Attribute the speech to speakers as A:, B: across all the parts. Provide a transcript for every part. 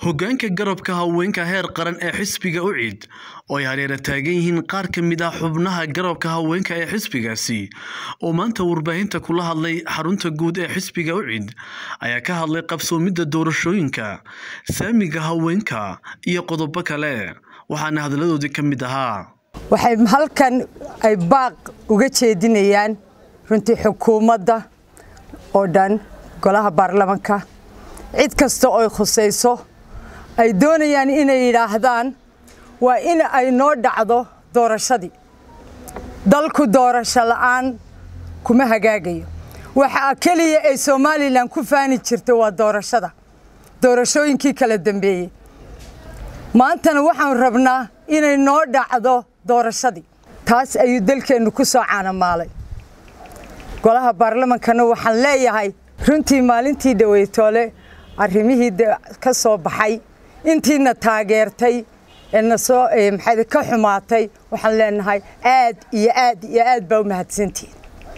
A: hoggaanka garabka haweenka heer qaran ee xisbiga ucid oo ay hareera taagan yihiin qaar ka mid ah xubnaha garabka haweenka ee xisbigaasi oo maanta warbaahinta kula hadlay xarunta guud ee xisbiga ucid ayaa ka hadlay qabsoomidda doorashooyinka saamiga haweenka iyo qodobo kale waxaana hadaladoodii ka mid ahaa
B: waxay halkan ay baaq uga jeedinayaan runtii xukuumadda oo dhan golaha baarlamanka cid kasta oo khusayso ay doonayaan inay yidhaahdaan waa in ay noo dhacdo doorashadii dalku doorasho la'aan kuma hagaagayo waxa keliya ay somalilan ku faani jirta waa doorashada doorashooyinkii kala dambeeyey maantana waxaan rabnaa inay noo dhacdo doorashadii taas ayuu dalkeennu ku soo caanamaalay golaha baarlamankana waxaan leeyahay runtii maalintii dhaweytoole arrimihii ka soo baxay intiina taageertay nasoo maxaa ka xumaatay waxaan leenahay aad iyo aad iyo aad baa u mahadsantihiin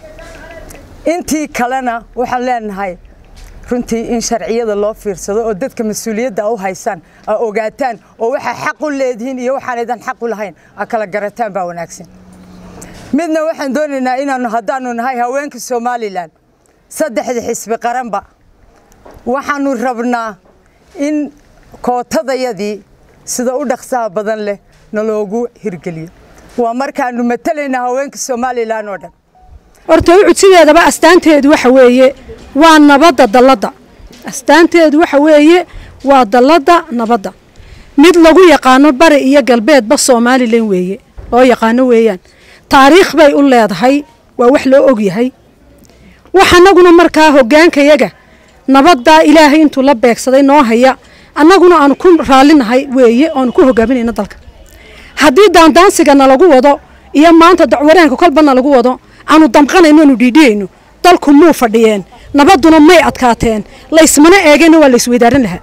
B: intii kalena waxaan leenahay runtii in sharciyada loo fiirsado oo dadka mas-uuliyadda u haysaan aa ogaataan oo waxaa xaq u leedihiin iyo waxaanaydan xaq u lahayn aa kala garataan baa wanaagsan midna waxaan doonaynaa inaannu haddaannu nahay haweenka somalilan saddexda xisbi qaranba waxaannu rabnaa in kootadayadii sida u dhaqsaha badan leh naloogu hirgeliyo waa markaannu matalaynaa haweenka somalilan oo dhan
C: horta ucud sideedaba astaanteedu waxa weeye waa nabadda dalladda astaanteedu waxa weeye waa dalladda nabadda mid lagu yaqaano bari iyo galbeedba somalilan weeye loo yaqaano weeyaan taariikh bay u leedahay waa wax loo ogyahay wax annaguna markaa hoggaankayaga nabaddaa ilaahay intuu la beegsaday noo haya annaguna aanu ku raallinahay weeye oanu ku hogaaminayno dalka haddii daandaansiga nalagu wado iyo maanta dacwareenka kolba nalagu wado aanu damqanayno aanu dhiidhiyayno dalku muu fadhiyeen nabadduna may adkaateen laysmana eegeenna waa laysweydaaran lahaa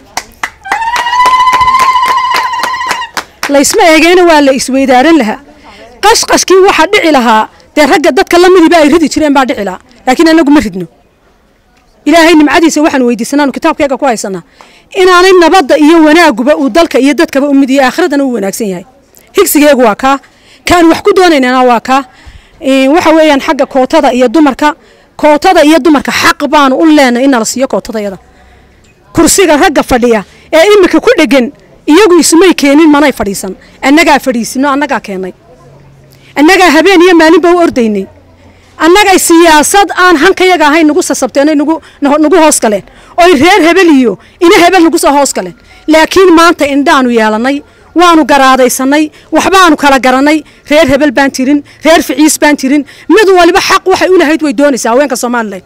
C: laysma eegeenna waa la isweydaaran lahaa qashqashkii waxaa dhici lahaa dee ragga dadka la midiba ay ridi jireen baa dhici lahaa laakiin annagu ma ridno ilaahay nimcadiisa waxaan weydiisanaanu kitaabkeega ku haysanaa inaanay nabadda iyo wanaaguba uu dalka iyo dadkaba u mid iyo aakhiradana uu wanaagsan yahay higsigeegu waa kaa kaan wax ku doonaynana waa kaa waxa weeyaan xagga kootada iyo dumarka kootada iyo dumarka xaq baanu u leenay in nala siiyo kootadayada kursiga ragga fadhiya ee imika ku dhegan iyagu ismay keenin manay fadhiisan annagaa fadhiisino annagaa keennay annagaa habeen iyo maalinba u ordaynay annagay siyaasad aan hankayaga ahayn nagu sasabteen nagu hoos galeen oy reer hebel iyo ina hebel nagu soo hoos galeen laakiin maanta indhaanu yeelannay waanu garaadaysanay waxbaanu kala garanay reer hebel baan jirin reer ficiis baan jirin mid waliba xaq waxay u lahayd way doonaysaa haweenka somalilan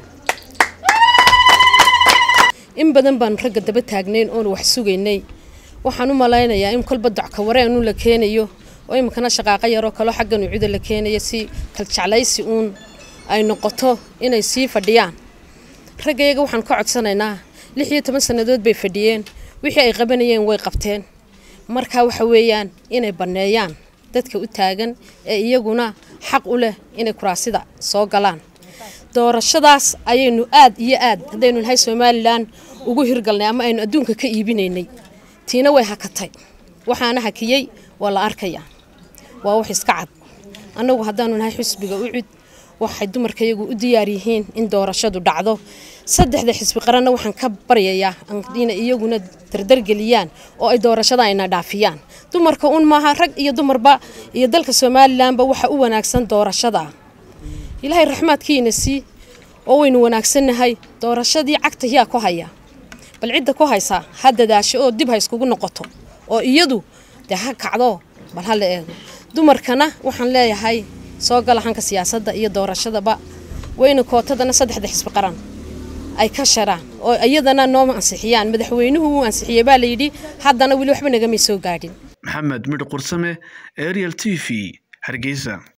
D: in badan baanu ragga daba taagnayn oonu wax sugaynay waxaan u malaynayaa in kolba docka wareenu la keenayo oo iminkana shaqaaqa yaroo kaloo xaggan ucuda la keenayo si kaljeclaysi uun ay noqoto inay sii fadhiyaan raggayaga waxaan ka codsanaynaa lix iyo toban sannadood bay fadhiyeen wixii ay qabanayeen way qabteen marka waxa weeyaan inay banneeyaan dadka u taagan ee iyaguna xaq u leh inay kuraasida soo galaan doorashadaas ayaynu aad iyo aad haddaynu nahay somalilan ugu hirgalnay ama aynu adduunka ka iibinaynay tiina way hakatay waxaana hakiyey waa la arkayaa waa wax iska cad annagu haddaanu nahay xisbiga ucud waxay dumarkayagu u diyaar yihiin in doorashadu dhacdo saddexda xisbi qaranna waxaan ka baryayaa inay iyaguna dardargeliyaan oo ay doorashada ayna dhaafiyaan dumarka un maaha rag iyo dumarba iyo dalka somalilanba waxa u wanaagsan doorashada ilaahay raxmaadkiina sii oo waynu wanaagsannahay doorashadii cagta yaa ku haya bal cidda ku haysaa ha dadaasho oo dib ha iskugu noqoto oo iyadu dee ha kacdo bal ha la eego dumarkana waxaan leeyahay soo gala hanka siyaasadda iyo doorashadaba wayna kootadana saddexda xisbi qaran ay ka sharaan oo iyadana nooma ansixiyaan madaxweynuhu wuu ansixiyey baa layidhi haddana weli waxba nagamay soo gaadhin
A: maxamed midh qursame ariel t v hargeysa